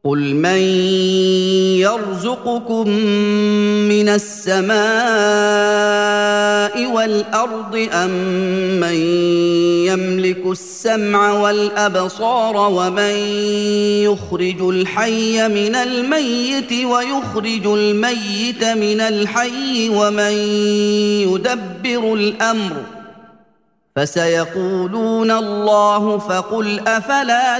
قل من يرزقكم من السماء والارض امن يملك السمع والابصار ومن يخرج الحي من الميت ويخرج الميت من الحي ومن يدبر الامر فسيقولون الله فقل افلا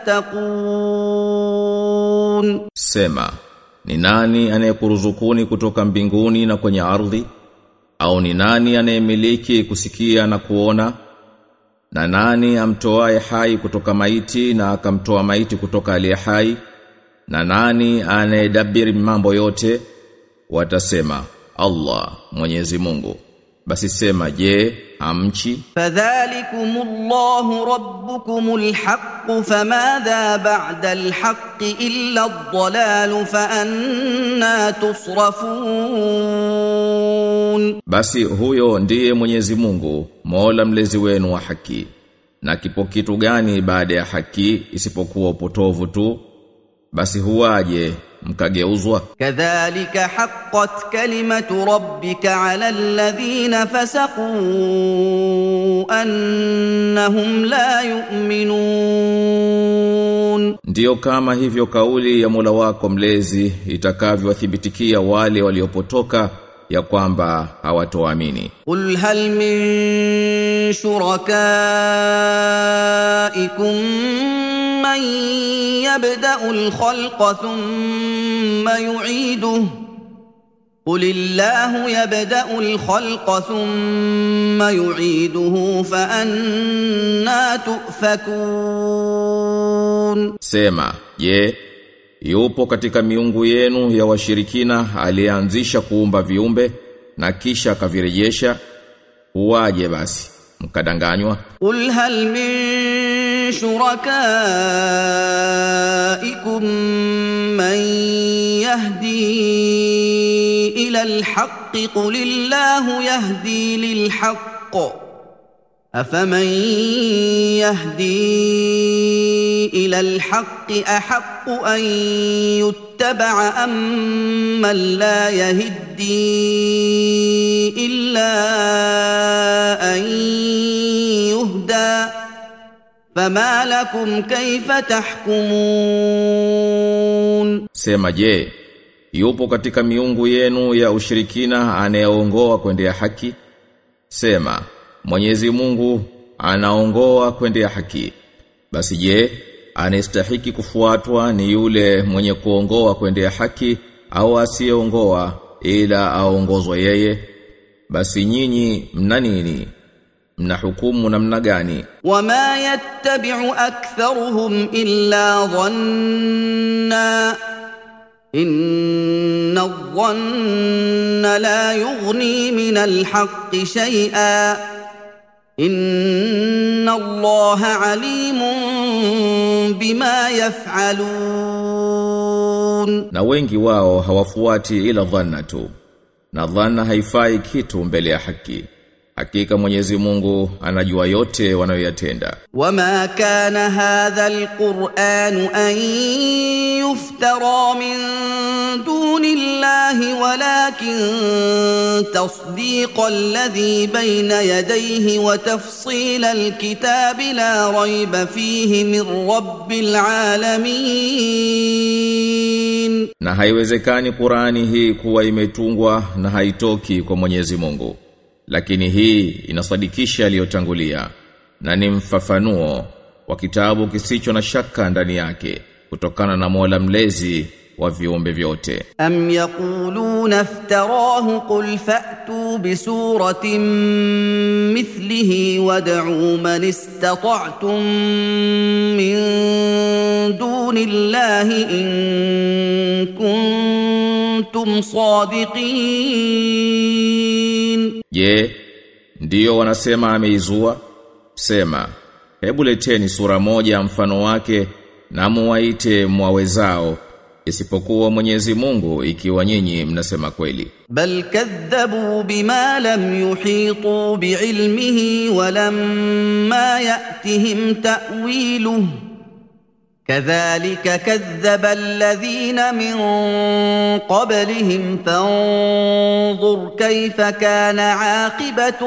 تتقون Sema, ni nani anayekuruzukuni kutoka mbinguni na kwenye ardhi? Au ni nani anayemiliki kusikia na kuona? Na nani amtoaye hai kutoka maiti na akamtoa maiti kutoka aliye hai? Na nani anayedabiri mambo yote? Watasema, Allah, Mwenyezi Mungu. Basi sema, je, hamchi? فذلكم الله ربكم الحق فماذا بعد الحق الا الضلال فانا تصرفون Basi huyo ndiye Mwenyezi Mungu, Mola mlezi wenu wa haki. Na kipo kitu gani baada ya haki isipokuwa upotovu tu? Basi huwaje mkageuzwa? كذلك حقت كلمه ربك على الذين فسقوا انهم لا يؤمنون Ndiyo kama hivyo kauli ya Mola wako mlezi itakavyowathibitikia wale waliopotoka ya kwamba hawatoamini. قل هل من شركائكم من يبدا الخلق ثم يعيده قل الله يبدا الخلق ثم يعيده فانا تؤفكون Sema, je, yupo katika miungu yenu ya washirikina aliyeanzisha kuumba viumbe na kisha akavirejesha? Huwaje basi mkadanganywa? قل هل من شركائكم من يهدي الى الحق قل الله يهدي للحق افمن يهدي الى الحق احق ان يتبع ام من لا يهدي الا ان يهدى فما لكم كيف تحكمون Sema je, yupo katika miungu yenu ya ushirikina anayeongoa kwendea haki? Sema, Mwenyezi Mungu anaongoa kwendea haki. Basi je, anastahiki kufuatwa ni yule mwenye kuongoa kwendea haki au asiyeongoa ila aongozwe yeye? Basi nyinyi mna nini? Mna hukumu namna gani? وما يتبع اكثرهم الا ظنا ان الظن لا يغني من الحق شيئا ان الله عليم بما يفعلون Na wengi wao hawafuati ila dhanna tu. Na dhanna haifai kitu mbele ya haki. Hakika Mwenyezi Mungu anajua yote wanayoyatenda. وما كان هذا القران ان يفترى من دون الله ولكن تصديق الذي بين يديه وتفصيل الكتاب لا ريب فيه من رب العالمين Na haiwezekani Qurani hii kuwa imetungwa na haitoki kwa Mwenyezi Mungu. Lakini hii inasadikisha aliyotangulia na ni mfafanuo wa kitabu kisicho na shaka ndani yake kutokana na Mola mlezi wa viumbe vyote. أم يقولون افتراه قل فأتوا بسورة مثله وادعوا من استطعتم من دون الله إن كنتم صادقين Je, ndiyo wanasema ameizua? Sema, hebu leteni sura moja mfano wake na muwaite mwawezao isipokuwa Mwenyezi Mungu ikiwa nyinyi mnasema kweli. بل كذبوا بما لم يحيطوا بعلمه ولما يأتهم تأويله كذلك كذب الذين من قبلهم فانظر كيف كان عاقبه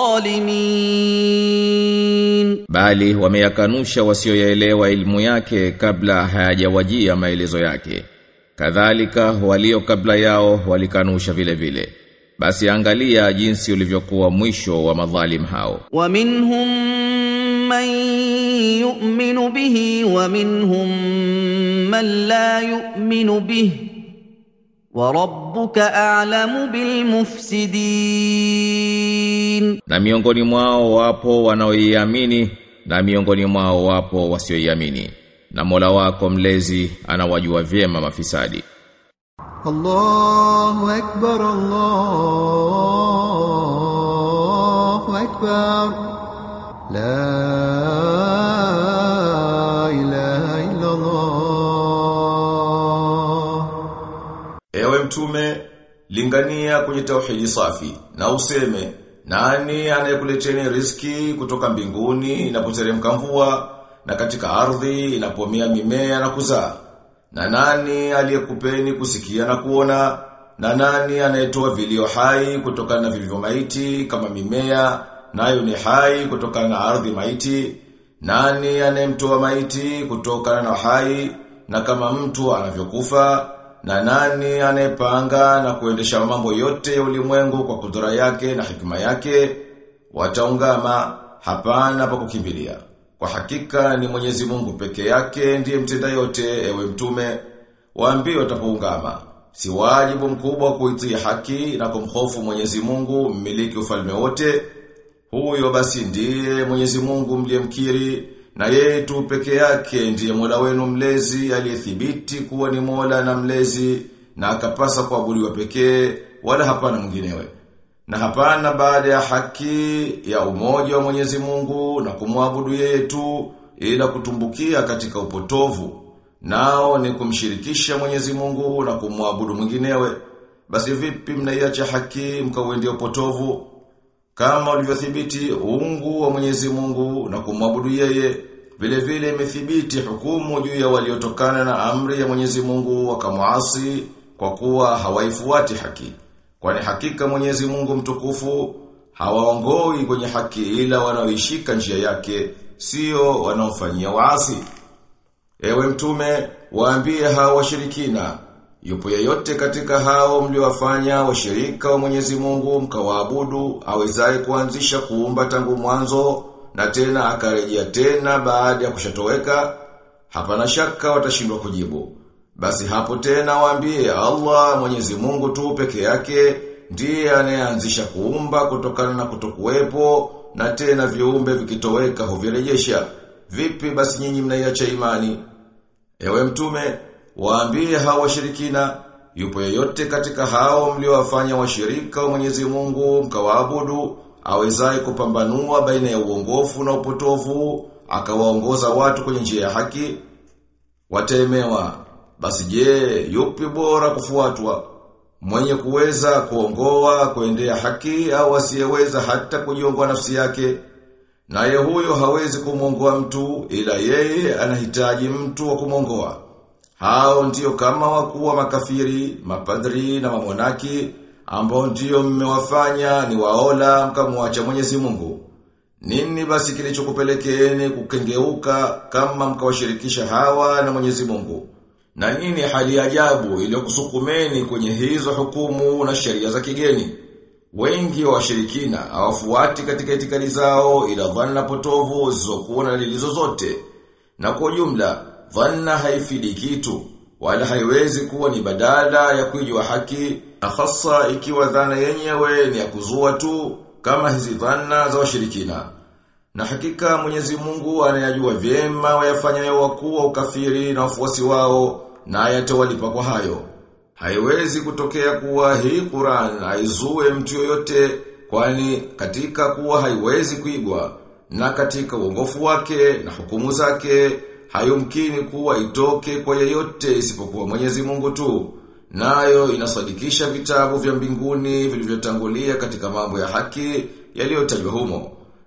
الظالمين bali wameyakanusha wasioyaelewa ilmu yake kabla hayajawajia maelezo yake kadhalika walio kabla yao walikanusha vile vile basi angalia jinsi ulivyokuwa mwisho wa madhalim hao ومنهم من يؤمن به ومنهم من لا يؤمن به وربك اعلم بالمفسدين na miongoni mwao wapo wanaoiamini na miongoni mwao wapo wasioiamini na Mola wako mlezi anawajua vyema mafisadi الله أكبر الله أكبر لا إله إلا الله Ewe mtume, lingania kwenye tauhidi safi na useme nani anayekuleteni riski kutoka mbinguni inapoteremka mvua na katika ardhi inapomea mimea na kuzaa na nani aliyekupeni kusikia na kuona na nani anayetoa vilio hai kutokana na vilivyo maiti kama mimea nayo ni hai kutokana na ardhi maiti nani anayemtoa maiti kutokana na hai na kama mtu anavyokufa na nani anayepanga na kuendesha mambo yote ya ulimwengu kwa kudura yake na hikima yake wataungama hapana pa kukimbilia kwa hakika ni Mwenyezi Mungu peke yake ndiye mtenda yote ewe mtume waambie watapoungama si wajibu mkubwa kuitii haki na kumhofu Mwenyezi Mungu mmiliki ufalme wote huyo basi ndiye Mwenyezi Mungu mliyemkiri na yeye tu peke yake ndiye Mola wenu mlezi aliyethibiti kuwa ni Mola na mlezi na akapasa kuabudiwa pekee wala hapana mwinginewe. Na hapana baada ya haki ya umoja wa Mwenyezi Mungu na kumwabudu yeye tu ila kutumbukia katika upotovu. Nao ni kumshirikisha Mwenyezi Mungu na kumwabudu mwinginewe. Basi vipi mnaiacha haki mkauendea upotovu? Kama ulivyothibiti uungu wa Mwenyezi Mungu na kumwabudu yeye, vile vile imethibiti hukumu juu ya waliotokana na amri ya Mwenyezi Mungu wakamuasi kwa kuwa hawaifuati haki. Kwani hakika Mwenyezi Mungu mtukufu hawaongoi kwenye haki ila wanaoishika njia yake, sio wanaofanyia waasi. Ewe mtume, waambie hao washirikina, yupo yeyote katika hao mliowafanya washirika wa Mwenyezi Mungu mkawaabudu awezaye kuanzisha kuumba tangu mwanzo na tena akarejea tena baada ya kushatoweka? Hapana shaka watashindwa kujibu. Basi hapo tena waambie Allah Mwenyezi Mungu tu peke yake ndiye anayeanzisha kuumba kutokana na kutokuwepo na tena viumbe vikitoweka huvirejesha. Vipi basi nyinyi mnaiacha imani? Ewe mtume, waambie hao washirikina, yupo yeyote katika hao mliowafanya washirika wa Mwenyezi Mungu mkawaabudu, awezaye kupambanua baina ya uongofu na upotovu, akawaongoza watu kwenye njia ya haki, watemewa. Basi je, yupi bora kufuatwa? Mwenye kuweza kuongoa kuendea haki au asiyeweza hata kujiongoa nafsi yake? Naye huyo hawezi kumwongoa mtu ila yeye anahitaji mtu wa kumwongoa. Hao ndiyo kama wakuu wa makafiri, mapadri na mamonaki ambao ndiyo mmewafanya ni waola mkamwacha Mwenyezi Mungu. Nini basi kilichokupelekeeni kukengeuka kama mkawashirikisha hawa na Mwenyezi Mungu? Na nini hali ajabu iliyokusukumeni kwenye hizo hukumu na sheria za kigeni? Wengi wa washirikina hawafuati katika itikadi zao ila dhanna potovu zisizokuwa na dalili zozote. Na kwa jumla, dhanna haifidi kitu wala haiwezi kuwa ni badala ya kuijua haki, na hasa ikiwa dhana yenyewe ni ya kuzua tu kama hizi dhanna za washirikina. Na hakika Mwenyezi Mungu anayajua vyema wayafanyayo wakuu wa ukafiri na wafuasi wao na ayatawalipa kwa hayo. Haiwezi kutokea kuwa hii Qur'an haizue mtu yoyote kwani katika kuwa haiwezi kuigwa na katika uongofu wake na hukumu zake hayumkini kuwa itoke kwa yeyote isipokuwa Mwenyezi Mungu tu. Nayo inasadikisha vitabu vya mbinguni vilivyotangulia katika mambo ya haki yaliyotajwa humo.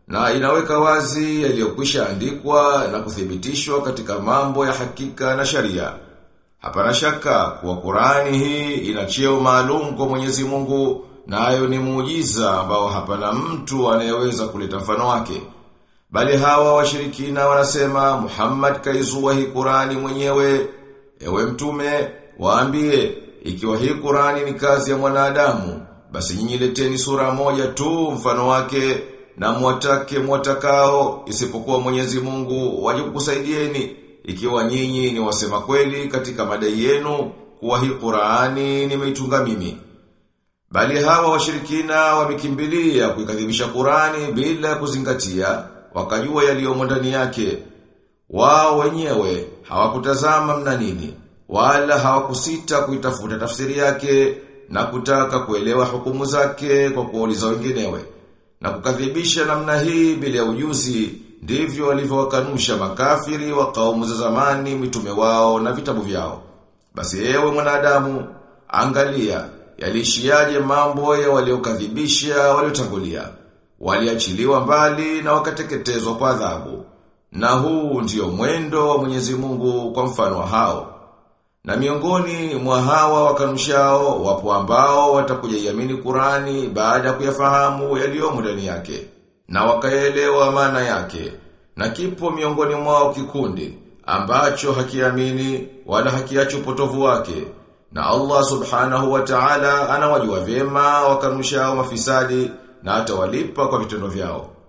na inaweka wazi yaliyokwisha andikwa na kuthibitishwa katika mambo ya hakika na sharia. Hapana shaka kuwa Qur'ani hii ina cheo maalum kwa Mwenyezi Mungu nayo ni muujiza ambao hapana mtu anayeweza kuleta mfano wake. Bali hawa washirikina wanasema Muhammad kaizua hii Qur'ani mwenyewe. Ewe mtume, waambie ikiwa hii Qur'ani ni kazi ya mwanadamu, basi nyinyi leteni sura moja tu mfano wake na mwatake mwatakao isipokuwa Mwenyezi Mungu waje kukusaidieni ikiwa nyinyi ni wasema kweli katika madai yenu kuwa hii Qur'ani nimeitunga mimi. Bali hawa washirikina wamekimbilia kuikadhibisha Qur'ani bila kuzingatia wakajua yaliyomo ndani yake. Wao wenyewe hawakutazama mna nini wala hawakusita kuitafuta tafsiri yake na kutaka kuelewa hukumu zake kwa kuuliza wenginewe. Na kukadhibisha namna hii bila ya ujuzi ndivyo walivyowakanusha makafiri wa kaumu za zamani mitume wao na vitabu vyao. Basi ewe mwanadamu, angalia yalishiaje mambo ya waliokadhibisha waliotangulia. Waliachiliwa mbali na wakateketezwa kwa adhabu. Na huu ndio mwendo wa Mwenyezi Mungu kwa mfano wa hao. Na miongoni mwa hawa wakanushao wapo ambao watakuja iamini Qurani baada ya kuyafahamu yaliyomo ndani yake na wakaelewa maana yake. Na kipo miongoni mwao kikundi ambacho hakiamini wala hakiacho upotovu wake. Na Allah Subhanahu wa Ta'ala anawajua vyema wakanushao mafisadi na atawalipa kwa vitendo vyao.